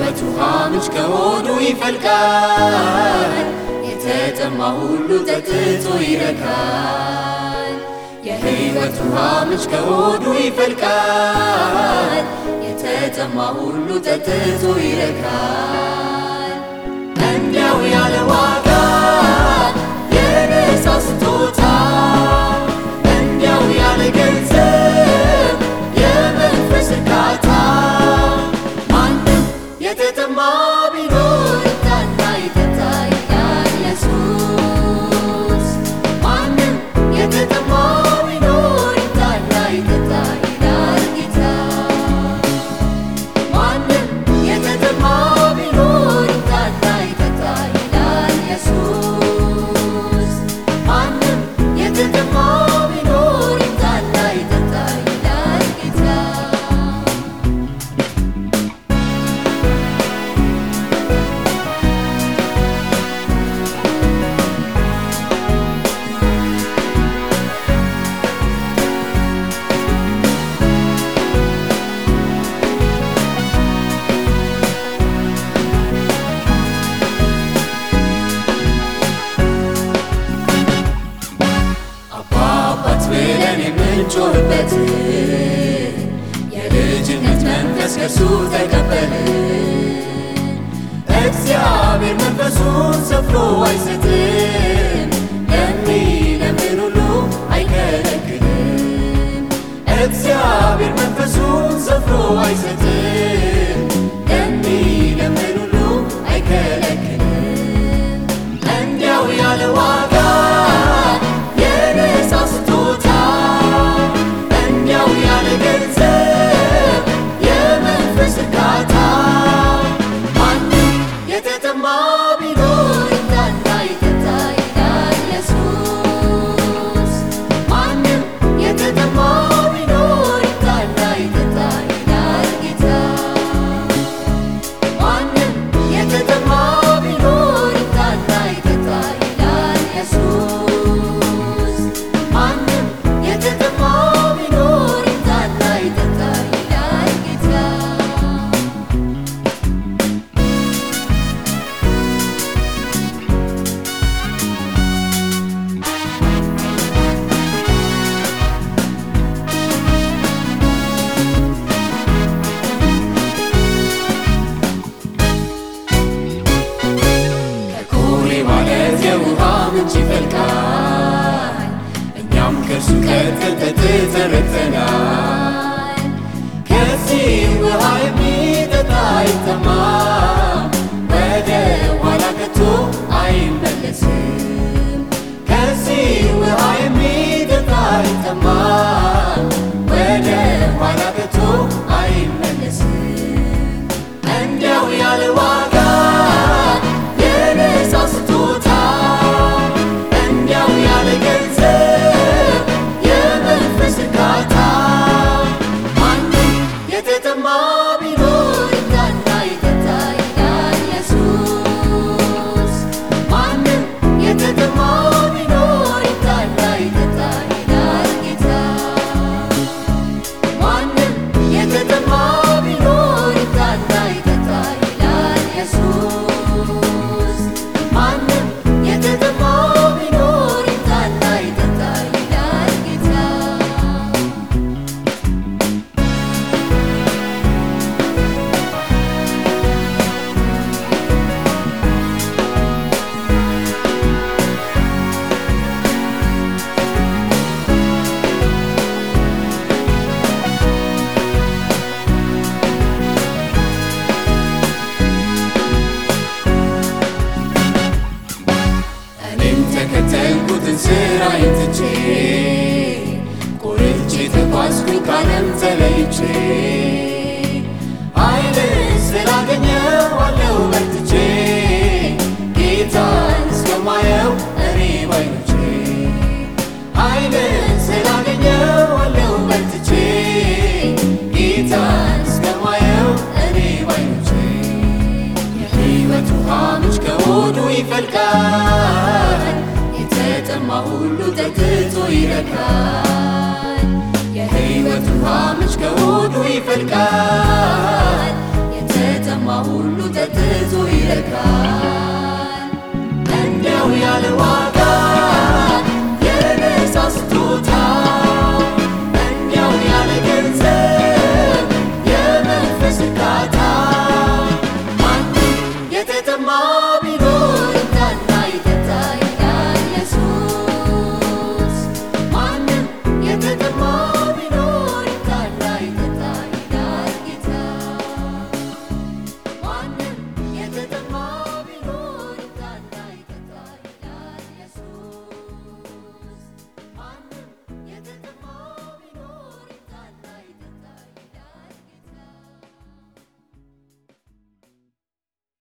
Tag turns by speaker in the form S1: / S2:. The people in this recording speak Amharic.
S1: የሕይወት ውሃ ምንጭ ከሆዱ ይፈልቃል። የተጠማ ሁሉ ጠጥቶ ይረካል። የሕይወት ውሃ ምንጭ ከሆዱ ይፈልቃል። የተጠማ ሁሉ ጠጥቶ ይረካል። እንዲያው ያለ ዋጋ የነፃ ስጦታ እንዲያው ያለ ገንዘብ የመንፈስ እርካታ ማንም የተጠማ ቢኖር ይምጣና ይጠጣ ይላል ኢየሱስ። ማንም የተጠማ ቢኖር ይምጣና ይጠጣ ይላል ጌታ። ማንም የተጠማ ቢኖር ይምጣና ይጠጣ ይላል ኢየሱስ። ማንም የተጠማ ቢኖር ይምጣና ይጠጣ ይላል ጌታ። አባባት ብለን የምንጮህበት የልጅነት መንፈስ ከእርሱ ተቀበልን። እግዚአብሔር መንፈሱን ሰፍሮ አይሰጥም፣ ለሚለምን ሁሉ አይከለክልም። እግዚአብሔር መንፈሱን ሰፍሮ አይሰጥም፣ ለሚለምን ሁሉ አይከለክልም። እንዲያው ያለ ዋጋ የነፃ ስጦታ እንዲያው ያለ ገንዘብ የመንፈስ እርካታ ማንም የተጠማ ቢኖር ይምጣና ይጠጣ ይላል ኢየሱስ። ማንም የተጠማ ቢኖር ይምጣና ይጠጣ ይላል ጌታ። ማንም የተጠማ ቢኖር ይምጣና ይጠጣ ይላል ኢየሱስ። ማንም የተጠማ ቢኖር ይምጣና ይጠጣ ይላል ጌታ። ከኮሬ ማለት የውሃ ምንጭ ይፈልቃል። እኛም ከእርሱ ቀድተን ጠጥተን ረክተናል። ከዚህ ውሃ የሚጠጣ አይጠማም፣ ወደ ኋላ ከቶ አይመለስም። ከዚህ ውሃ የሚጠጣ አይጠማም፣ ወደ ኋላ ከቶ አይመለስም። እንዲያው ያለ ዋጋ የነፃ ስጦታ እንዲያው ያለ ገንዘብ የመንፈስ እርካታ ማንም የተጠማ ቢኖር ይምጣና ይጠጣ ይላል ኢየሱስ። ማንም የተጠማ ቢኖር ይምጣና ይጠጣ ይላል ጌታ። ማንም የተጠማ ቢኖር ይምጣና ይጠጣ ይላል ኢየሱስ። ማንም የተጠማ ቢኖር ይምጣና ይጠጣ ይላል ጌታ። እኔም ተከተልኩትን ስራዬን ትቼ ቆርጬ ተጓዝኩኝ ካለም ተለይቼ ኃይልን ስላገኘው አለው በርትቼ ጌታን እስከማየው እኔ ባይኖቼ ኃይልን ስላገኘው አለው በርትቼ ጌታን እስከማየው እኔ ባይኖቼ የሕይወት ውሃ ምንጭ ከሆዱ ይፈልቃል። የተጠማ ሁሉ ጠጥቶ ይረካል። የሕይወት ውሃ ምንጭ ከሆዱ ይፈልቃል። የተጠማ ሁሉ ይረካል እንዲያው ያለ ዋጋ